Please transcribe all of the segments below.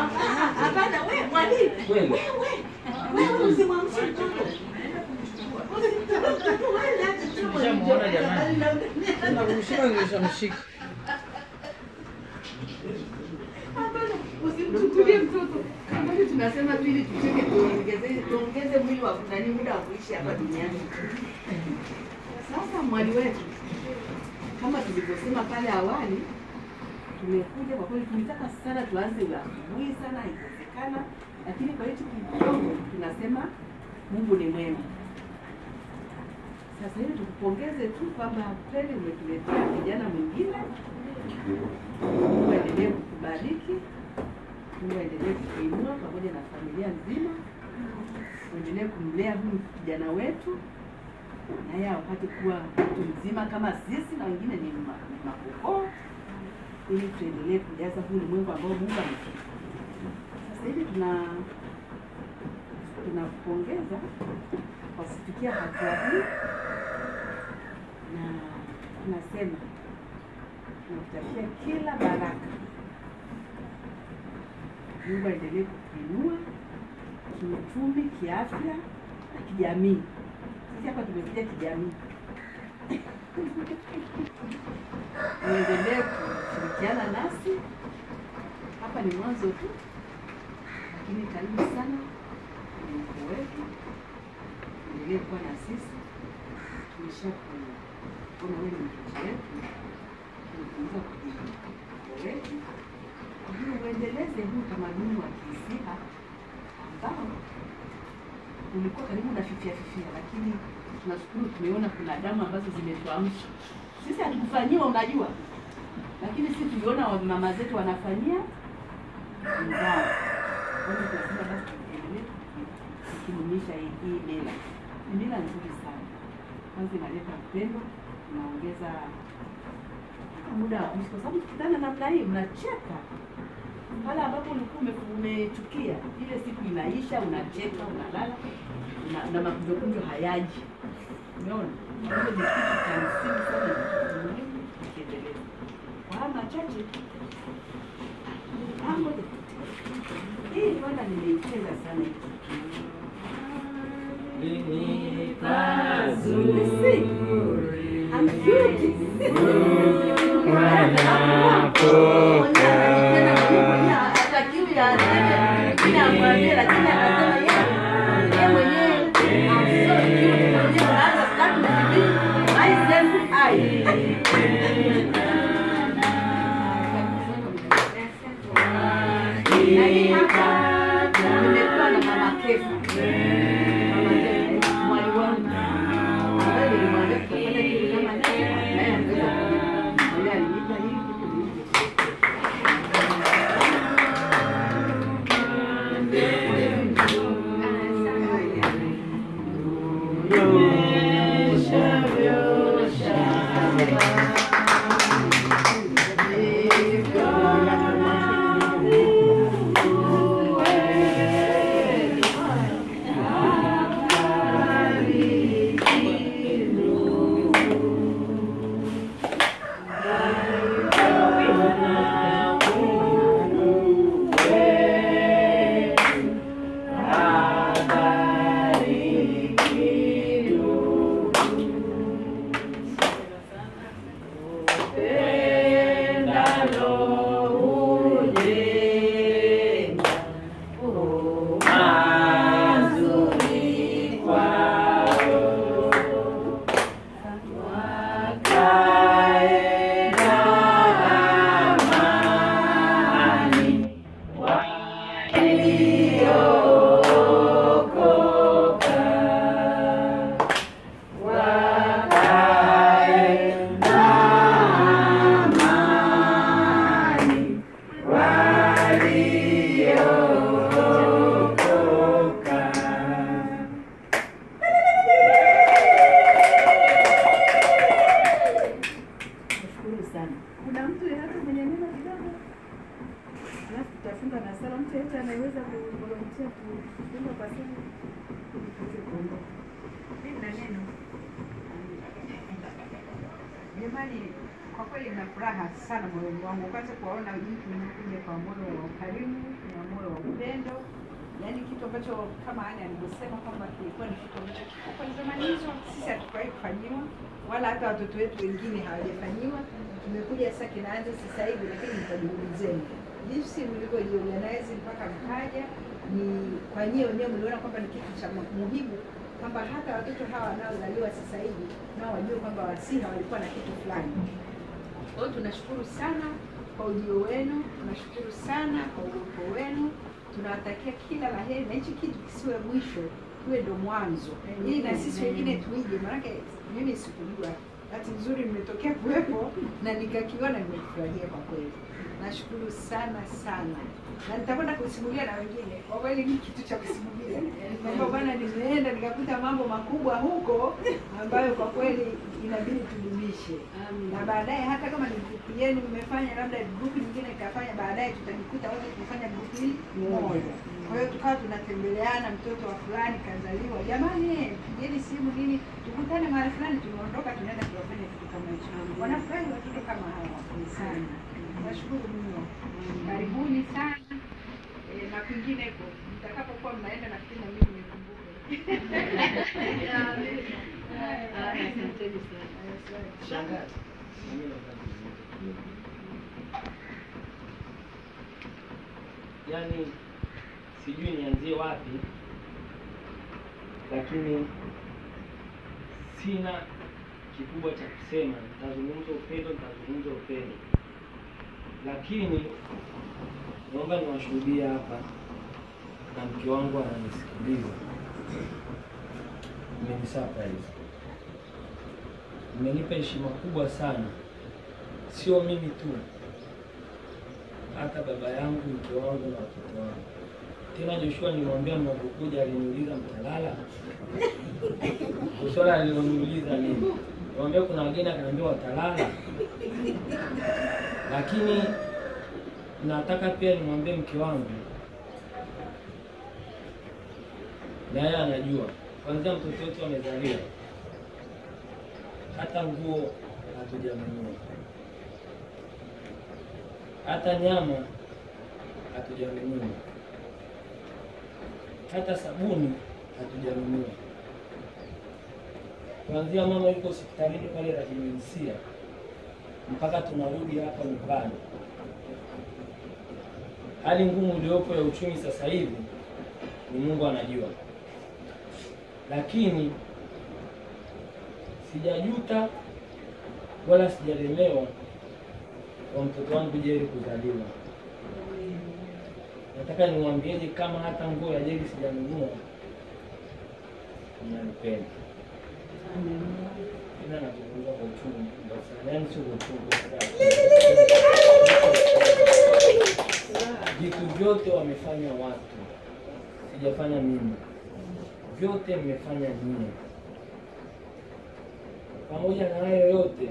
Hapana, wewe mwalimu. Kweli. Wewe usimwamshe mtoto. Nishamuona jamani. Nakumshika nilishamshika. Hapana, usimchukulie mtoto. Kama hivi tunasema tu ili tucheke tuongeze tuongeze mwili wa nani muda wa kuishi hapa duniani. Sasa mwali wetu kama tulivyosema pale awali, tumekuja kwa kweli, tulitaka sana tuanze asubuhi sana, haikuwezekana, lakini kwa hicho kidogo tunasema Mungu ni mwema. Sasa hivi tukupongeze tu kwamba kweli umetuletea kijana mwingine. Mungu aendelee kukubariki, Mungu aendelee kukuinua pamoja na familia nzima, uendelee kumlea huyu kijana wetu naye apate kuwa mtu mzima kama sisi na wengine ni ma- ni makokoo, ili tuendelee kujaza huu ulimwengu ambao Mungu ametupa. Sasa hivi tuna tunakupongeza kwa kufikia hatua hii, na tunasema tunakutakia kila baraka. Mungu aendelee kukuinua kiuchumi, kiafya na kijamii. Sisi hapa tumekuja kijamii. Muendelee kushirikiana nasi, hapa ni mwanzo tu, lakini karibu sana kwenye mkoa wetu, endelee kuwa na sisi. Tumesha kuona wewe ni mtoto wetu, tumefunza kujibu mkoa wetu, kwa hiyo uendeleze huu utamaduni wa Kisiha ambao ulikuwa karibu na fifia fifia, lakini tunashukuru tumeona kuna damu ambazo zimetuamsha. Sisi hatukufanyiwa, unajua, lakini sisi tuliona wa- mama zetu wanafanyia wenzao. Kwa hiyo tunasema basi tuendelee tukidumisha hii hii mila. Ni mila nzuri sana, kwanza inaleta upendo, inaongeza hata muda wa kuishi, kwa sababu tukutana namna hii mnacheka pale ambapo ulikuwa ume- umechukia, ile siku inaisha, unacheka, unalala na, na makunjokunjo hayaji. Umeona, hiyo ni kitu cha msingi sana, ni kitu muhimu tukiendeleza. Kwa haya machache, ah, ngoja. hii bwana nimeipenda sana hii Ni pazuri. I'm cute. Hatakiwi ya lakini amwambie, lakini akasema yeye yeye mwenyewe I'm so cute. Mwenyewe unaanza start with me, myself, I. Na hii hapa nimekuwa na mama Kefa. Mama Kefa, mwali wangu. Ambaye nilimwambia tutafanya kitu kama hiki, naye angeweza kunipa. Yeye alinipa hii kitu nilivyo. Nashukuru sana. Kuna mtu yeyote mwenye neno kidogo? Alafu tutafunga na sala. Mtu yeyote anayeweza kuvolontia kufunga kwa sala ili tuweze kuondoka. Mimi na neno. Jamani, kwa kweli na furaha sana moyoni wangu, kwanza kuwaona jinsi mnakuja kwa moyo wa ukarimu na moyo wa upendo, yaani kitu ambacho kama Ana alivyosema kwamba kilikuwa ni kitu ambacho kiko kwenye zamani hizo, sisi hatukuwahi kufanyiwa wala hata watoto wetu wengine hawajafanyiwa. Tumekuja sasa, kinaanza sasa hivi, lakini ni kwa juhudi zenu, jinsi mlivyojiorganize mpaka mkaja, ni kwa nyie wenyewe mliona kwamba ni kitu cha muhimu kwamba hata watoto hawa wanaozaliwa sasa hivi nao wajue kwamba Wasiha walikuwa na kitu fulani. Kwa hiyo tunashukuru sana kwa ujio wenu, tunashukuru sana kwa uwepo wenu, tunawatakia kila la heri, na hichi kitu kisiwe mwisho, tuwe ndo mwanzo, ili na sisi wengine tuige. Maanake mimi sikujua, bahati nzuri nimetokea kuwepo na nikakiona, nimefurahia kwa kweli. Nashukuru sana sana, na nitakwenda kusimulia na wengine. Kwa kweli ni kitu cha kusimulia kwamba bwana, nimeenda nikakuta mambo makubwa huko ambayo kwa kweli inabidi tudumishe na baadaye hata kama ni grupu yenu mmefanya labda grupu nyingine ikafanya, baadaye tutajikuta wote tumefanya grupu hili moja. Kwa hiyo tukawa tunatembeleana, mtoto wa fulani kazaliwa, jamani, eh, pigeni simu nini, tukutane mahali fulani, tunaondoka tunaenda kuwafanya kitu kama hicho. Wanafurahi watoto kama hawa sana. Nashukuru mno, karibuni sana eh, na kwingineko mtakapokuwa mnaenda, nafikiri na mimi nikumbuke. Asanteni sana. Shangazi. Yaani sijui nianzie wapi, lakini sina kikubwa cha kusema. Nitazungumza upendo, nitazungumza upendo, lakini naomba niwashuhudie hapa na mke wangu ananisikiliza. Mmenisurprise, mmenipa heshima kubwa sana, sio mimi tu, hata baba yangu, mke wangu na watoto wangu. Tena Joshua nilimwambia mnapokuja, aliniuliza mtalala. Swala aliloniuliza nini? Nilimwambia kuna wageni, akaniambia watalala. Lakini nataka pia nimwambie mke wangu, na yeye anajua, kwanzia mtoto wetu amezaliwa, hata nguo hatujanunua, hata nyama hatujanunua, hata sabuni hatujanunua. Kuanzia mama yuko hospitalini pale Rajimwensia mpaka tunarudi hapa nyumbani, hali ngumu iliyopo ya uchumi sasa hivi ni Mungu anajua, lakini sijajuta wala sijalemewa kwa mtoto wangu Jeri kuzaliwa. Nataka niwaambieje, kama hata nguo ya Jeri sijanunua, mnanipenda tena. Nazungumza kwa uchungu mkubwa sana, yaani sio kwa uchungu vitu vyote wamefanya watu, sijafanya mimi, vyote mmefanya nyie. Pamoja na hayo yote,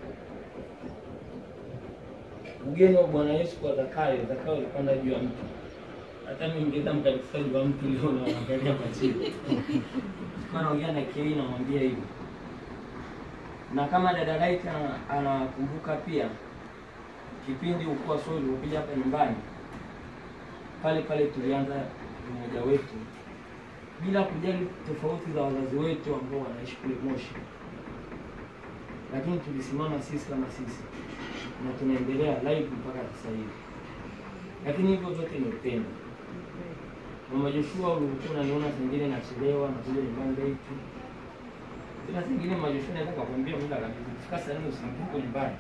ugeni wa Bwana Yesu kwa Zakayo, Zakayo alipanda juu ya mti. Hata mimi ningeenda mkanisa juu ya mti leo na waangalia kwa chini. Kwa naongea na Kei namwambia hivi, na kama dada Light ana- anakumbuka pia kipindi ukuwa sio ulikuja hapa nyumbani pale pale tulianza umoja wetu bila kujali tofauti za wazazi wetu ambao wanaishi kule Moshi, lakini tulisimama sisi kama sisi na tunaendelea live mpaka sasa hivi. Lakini hivyo vyote ni upendo. Mama Joshua, ulikuwa unaniona zingine nachelewa nakuja nyumbani late, tena zingine Mama Joshua naweza kukwambia muda kabisa kufika saa nne usiku uko nyumbani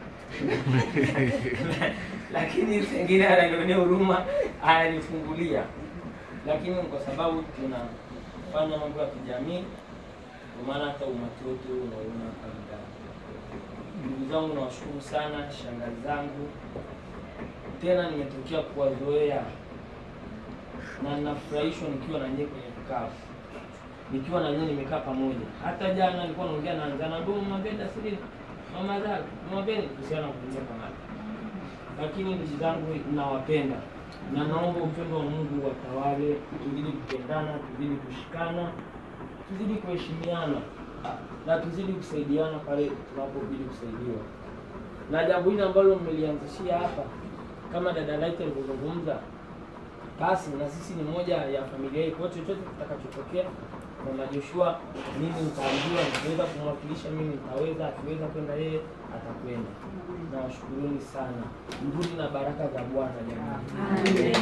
lakini zingine ananionea huruma, ananifungulia. Lakini kwa sababu tunafanya mambo ya kijamii, ndio maana hata umati wote huu unaona hapa ndani. Ndugu zangu, nawashukuru sana, shangazi zangu, tena nimetokea kuwazoea na ninafurahishwa nikiwa na nyie kwenye vikao, nikiwa na nyie nimekaa pamoja. Hata jana nilikuwa naongea na Nzana ndio mwambie Dasiri mama zake mwambie kuhusiana na kuingia kamati. Lakini ndugu zangu, nawapenda na naomba upendo wa Mungu watawale, tuzidi kupendana, tuzidi kushikana, tuzidi kuheshimiana na tuzidi kusaidiana pale tunapobidi kusaidiwa. na jambo hili ambalo mmelianzishia hapa, kama dada Light alivyozungumza, basi na sisi ni moja ya familia hii. Kwa hiyo chochote kitakachotokea, mama Joshua, mimi nitaambiwa, nikiweza kumwakilisha mimi nitaweza, akiweza kwenda yeye atakwenda. Nawashukuruni sana, mrudi na baraka za Bwana jamani.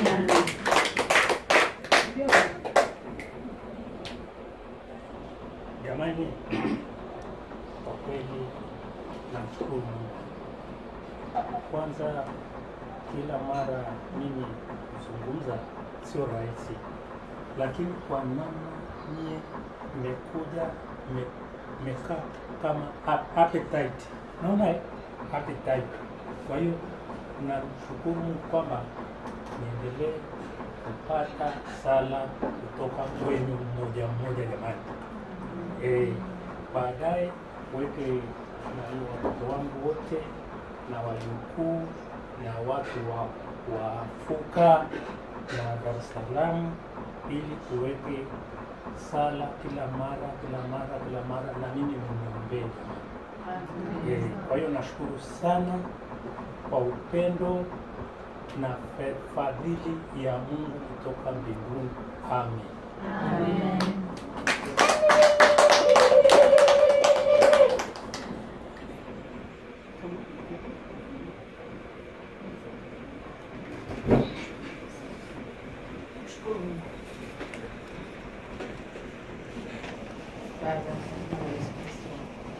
Jamani, kwa kweli namshukuru Mungu. Kwanza, kila mara mimi kuzungumza sio rahisi, lakini kwa namna mie mmekuja mme- mmekaa kama ap- appetite, naona eh? appetite. Kwa hiyo namshukuru Mungu kwamba niendelee kupata sala kutoka kwenu mmoja mmoja, jamani eh, baadaye weke na hiyo watoto wangu wote na wajukuu na watu wa, wa Fuka na Dar es Salaam ili tuweke sala kila mara kila mara kila mara, na mimi mniombee jamani. Eh, kwa hiyo nashukuru sana kwa upendo na fe- fadhili ya Mungu kutoka mbinguni. Amen. Baba na Yesu Kristo.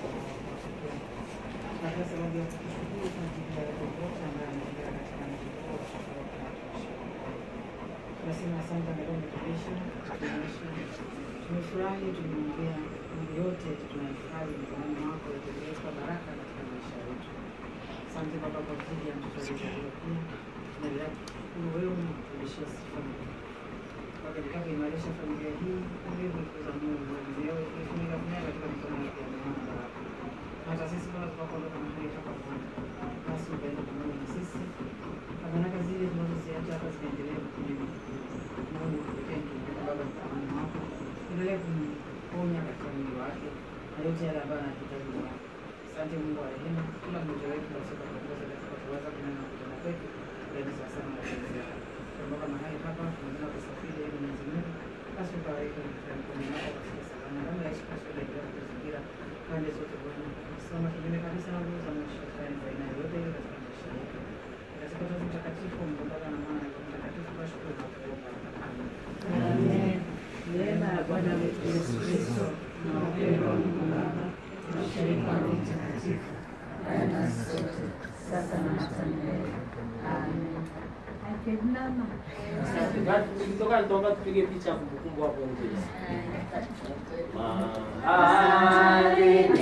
Na kwa sababu ya kushukuru tunajibia popote ambayo ameingia katika mjibu wa chakula kinachoshukuru. Tunasema asante na Roho Mtumishi, tumeisha. Tumefurahi, tumeongea mambo yote tunahifadhi mikononi mwako yategemee kwa baraka katika maisha yetu. Asante Baba kwa ajili ya mtoto aliyezaliwa pia. Tunaendelea kushukuru wewe na kurudishia sifa na Baba katika kuimarisha familia hii, ili kuikuza Mungu mwenyewe, kuifunika funika katika mikono yako ya neema na baraka. Hata sisi Bwana tunapoondoka mahali hapa Bwana, basi ukaenda pamoja na sisi. Na baraka zile tunazoziacha hapa zinaendelea kuja. Mungu tupekee tunaomba Baba mkononi mwako. Endelea kumponya katika mwili wake na yote yale ambayo anahitaji Bwana. Asante Mungu wa rehema, kila mmoja wetu basi ukatuongoza katika kuweza kunena na kutenda kwetu, ili sasa na mapenzi yako. Tunaomba mahali hapa tunaenda kusafiri ili Mwenyezi Mungu basi ukaweke katika mikono yako katika salama. Damu ya Yesu Kristo inaendelea kutuzingira pande zote Bwana. Tunasimama kinyume kabisa na nguvu za mwisho fulani za aina yoyote ile katika maisha yetu. Katika Utatu Mtakatifu, Mungu Baba na Mwana na Roho Mtakatifu, tunashukuru na kuomba. Amen. Neema ya Bwana wetu Yesu Kristo na upendo wa Mungu Baba na ushirika wa Roho Mtakatifu awe nasi sote sasa na hata milele. Amen. Akinama. Tukitoka nitaomba tupige picha ya kumbukumbu hapo nje. Ah,